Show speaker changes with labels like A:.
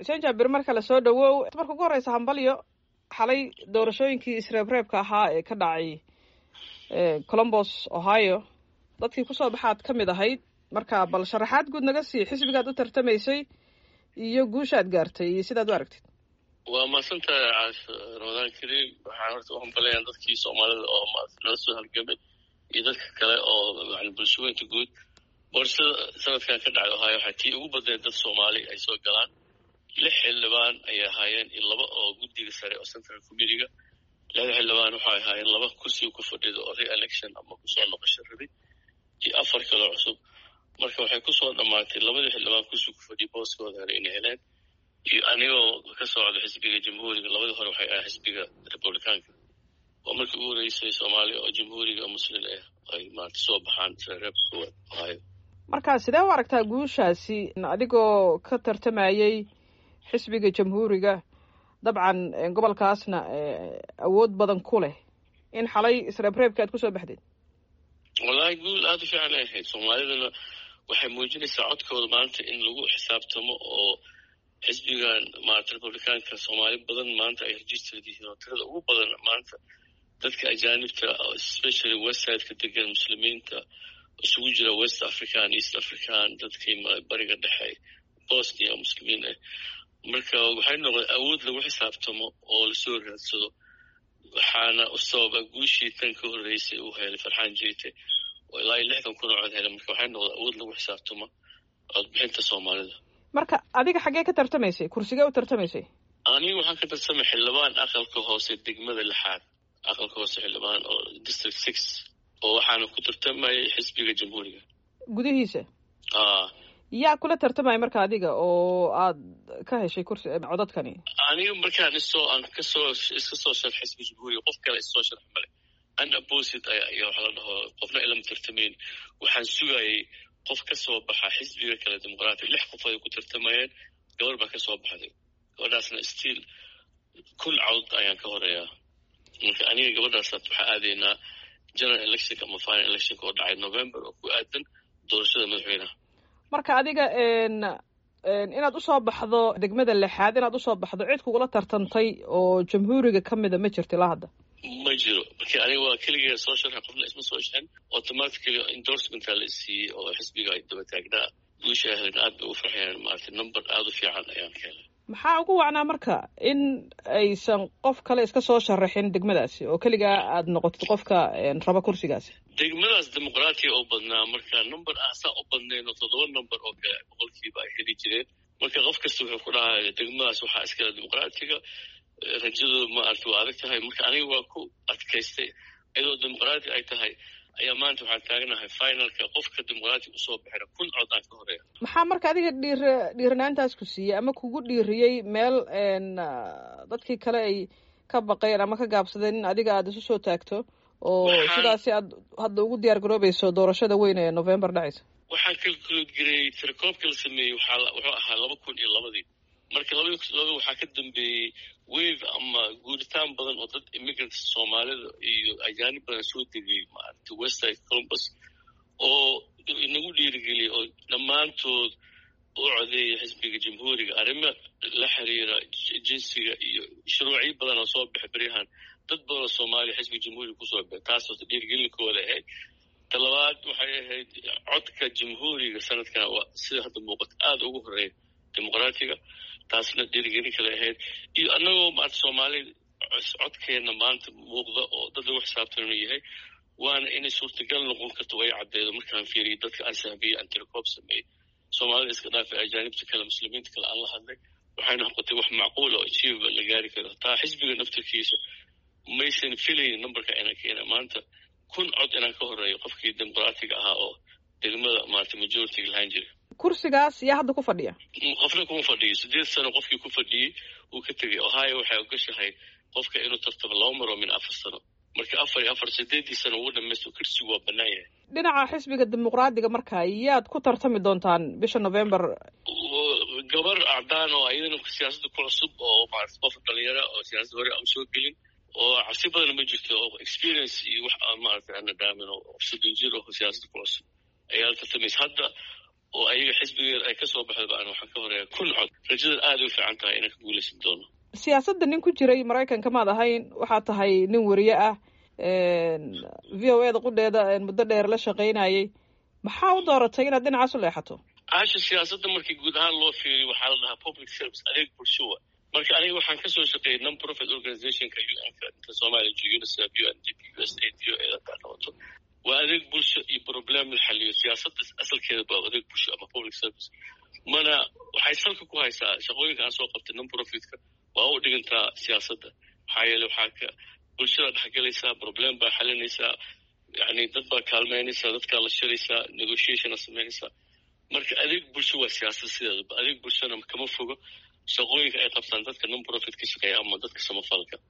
A: xuseen jaabir marka la soo dhawow marka ugu horeysa hambalyo xalay doorashooyinkii isreebreebka ahaa ee ka dhacay colombos ohio dadkii kusoo baxaad ka mid ahayd marka bal sharaxaad guud naga sii xisbigaad u tartamaysay iyo guushaad gaartay iyo sidaad u aragtid
B: waa mahadsantahay caasho ramadaan kariim waxaan horta u hambalayaan dadkii soomaalida oo nala soo halgamay iyo dadka kale oo yani bulshooyinka guud boorashada sanadkan ka dhacay ohaayo waxaa tii ugu badneed dad soomaali ay soo galaan lix xildhibaan ayay ahaayeen iyo laba oo guddiga sare oo central committeega lixda xildhibaan waxay ahaayeen laba kursiga ku fadhida oo re-election ama kusoo noqosho rabi iyo afar kaloo cusub marka waxay kusoo dhammaatay labadii xildhibaan kursiga ku fadhiya booskooda hore inay heleen iyo anigoo ka socda xisbiga jamhuuriga labadii hore waxay ahaa xisbiga republicaanka oo markii ugu horeysay soomaaliya oo jamhuuriga muslin ah ay maarata soo baxaan reebka koowaad ohaayo
A: marka sidee u aragtaa guushaasi adigoo ka tartamayey xisbiga jamhuuriga dabcan gobolkaasna awood badan ku leh in xalay isreebreebka aad kusoo baxdeed
B: wallaahi guul aada u fiican ay ahayd soomaalidana waxay muujinaysaa codkooda maanta in lagu xisaabtamo oo xisbigan maarata republicaanka soomaali badan maanta ay registered yihiin oo tirada ugu badan maanta dadka ajaanibta especially westside-ka degan muslimiinta isugu jira west african east african dadkii bariga dhexe bosnia oo muslimiin ah marka waxay noqdeen awood lagu xisaabtamo oo lasoo raadsado waxaana u sababa guushii tan ka horreysay uu helay farxaan jeite oo ilaa iyo lixdan kun oo cod helay marka waxay noqdeen awood lagu xisaabtamo codbixinta soomaalida
A: marka adiga xaggee ka tartamaysay kursigee u tartamaysay
B: anigu waxaan ka tartamay xildhibaan aqalka hoose degmada lixaad aqalka hoose xildhibaan oo district six oo waxaana ku tartamayay xisbiga jamhuuriga
A: gudihiisa
B: a
A: yaa kula tartamaya marka adiga oo aad ka heshay kursi codadkani
B: aniga markaan isoo aan kasoo iska soo sharx xisbiga jamhuuriga qof kale isoo sharx male an opposit ayaa waxa la dhaho qofna ilama tartamayn waxaan sugayay qof ka soo baxa xisbiga kale dimuqraatiga lix qof ay ku tartamayeen gabar baa ka soo baxday gabadhaasna stiil kun cawd ayaan ka horeeyaa marka aniga gabadhaas waxaa aadaynaa general electionka ama final electionka oo dhacay november oo ku aadan doorashada madaxweynaha
A: marka adiga inaad usoo baxdo degmada lixaad inaad usoo baxdo cid kugula tartantay oo jamhuuriga ka mida ma jirta ilaa hadda
B: ma jiro marka aniga waa keligeeda soo sharxa qofna isma soo sharxin automatically endorsementa la isiiyey oo xisbiga ay daba taagnaa guusha ahlen aad bay u farxayaan maaragtay number aada u fiican ayaan ka helay
A: maxaa ugu wacnaa marka in aysan qof kale iska soo sharaxin degmadaasi oo keligaa aad noqotid qofka raba kursigaasi
B: degmadaas dimuqraatiga oo badnaa marka number ah saa u badnayn oo toddoba number oo kale boqolkiiba ay heli jireen marka qof kasta wuxuu ku dhahay degmadaas waxaa iskale dimuqraatiga rajadooda maarata waa adag tahay marka aniga waa ku adkaystay iyadoo dimuqraati ay tahay ayaa maanta waxaan taaganahay finalka qofka dimuqraatiga usoo baxina kun cod aan ka horeeya
A: maxaa marka adiga dhiir dhiiranaantaas ku siiyey ama kugu dhiiriyey meel dadkii kale ay ka baqeen ama ka gaabsadeen in adiga aada isu soo taagto oo sidaasi aad hadda ugu diyaar garoobayso doorashada weyn ee november dhacaysa
B: waxaan kalkuloodgareyey tirakoobka la sameeyey waxaa wuxuu ahaa laba kun iyo labadii marka labadii kun laba waxaa ka dambeeyey wave ama guuritaan badan oo dad immigrants soomaalida iyo ajaanib badan soo degay maaragtay westside columbus oo inagu dhiirigeliyay oo dhammaantood u codeeyay xisbiga jamhuuriga arrimo la xiriira jinsiga iyo shuruucyo badan oo soo baxay beryahan dad badan oo soomaaliya xisbiga jamhuuriga kusoo baxay taasoo dhiirigelinkooda ahayd talabaad waxay ahayd codka jamhuuriga sanadkan waa sida hadda muuqato aada ugu horeeya dimuqraatiga taasna dhiirigelin kale ahayd iyo annagoo maarata soomaalida codkeenna maanta muuqda oo dad lagu xisaabtanu yahay waana inay suurtagal noqon karto ay caddeedo markaan fiiriyo dadka aan sahbiyey aan tirakoob sameeyey soomaalida iska dhaafay ajaanibta kale muslimiinta kale aan la hadlay waxayna noqotay wax macquul oo achievable la gaari karo taa xisbiga naftarkiisa maysan filayn numberka inaan keena maanta kun cod inaan ka horeeyo qofkii dimuqraatiga ahaa oo degmada maarata majoritiga lahaan jira
A: kursigaas yaa hadda ku fadhiya
B: qofna kuma fadhiyo sideed sano qofkii ku fadhiyey uu ka tegay ohio waxay ogashahay qofka inuu tartamo laba maroo min afar sano marka afar iyo afar sideedii sano ugu dhamaysto kursigu waa bannaan yahay
A: dhinaca xisbiga dimuqraadiga marka yaad ku tartami doontaan bisha november
B: gabar acdaan oo ayadana siyaasadda ku cusub oo maarata qof dhalinyara oo siyaasadda hore aan soo gelin oo cabsi badan ma jirto oo experience iyo wax maarata ana dhaamin oo soddon jir oo siyaasadda ku cusub ayaa la tartamaysa hadda oo ayaga xisbigeeda ay kasoo baxdaba aan waxaan ka horeeya kun cod rajada aada u fiican tahay inaan ka guulaysan doono
A: siyaasadda nin ku jiray maraykanka maad ahayn waxaa tahay nin weriye ah v o e da qudheeda muddo dheer la shaqaynayay maxaa u dooratay inaad dhinacaas u leexato
B: caasha siyaasadda markii guud ahaan loo fiiriyo waxaa la dhahaa public service adeeg bulshowa marka aniga waxaan kasoo shaqeeyay non profit organizationka un-ka inta soomaaliya jo unicef u n d p u s a d o eedataa qabato waa adeeg bulsho iyo problem la xaliyo siyaasadda asalkeeda baa adeeg bulsho ama public service mana waxay salka ku haysaa shaqooyinka aan soo qabtay non profitka waa u dhigantaa siyaasadda maxaa yeele waxaa ka bulshada dhexgelaysaa problem baa xalinaysaa yani dad baa kaalmeynaysaa dadkaa la shiraysaa negotiationa samaynaysaa marka adeeg bulsho waa siyaasad sideedaba adeeg bulshona kama fogo shaqooyinka ay qabtaan dadka non profit ka shaqeeya ama dadka samafalka